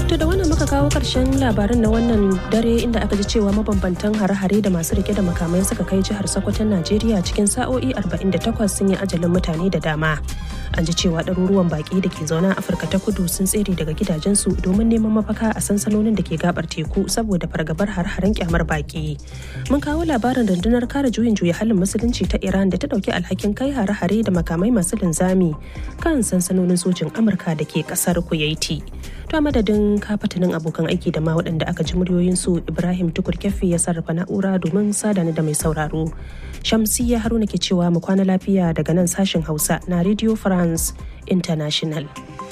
To da wannan muka kawo ƙarshen labaran na wannan dare inda aka ji cewa mabambantan hare-hare da masu rike da makamai suka kai jihar Sokoton Najeriya cikin sa'o'i 48 sun yi ajalin mutane da dama. An ji cewa ɗaruruwan baƙi da ke zaune a Afirka ta kudu sun tsere daga gidajensu domin neman mafaka a sansanonin da ke gabar teku saboda fargabar har-haren kyamar baƙi. Mun kawo labarin rundunar kare juyin juya halin musulunci ta Iran da ta ɗauki alhakin kai hare-hare da makamai masu linzami kan sansanonin sojin Amurka da ke ƙasar Kuwaiti. To a madadin kafatanin abokan aiki da ma waɗanda aka ji muryoyinsu Ibrahim Tukur Keffi ya sarrafa na'ura domin sadani da mai sauraro. Shamsiyya Haruna ke cewa mu kwana lafiya daga nan sashen Hausa na Radio France International.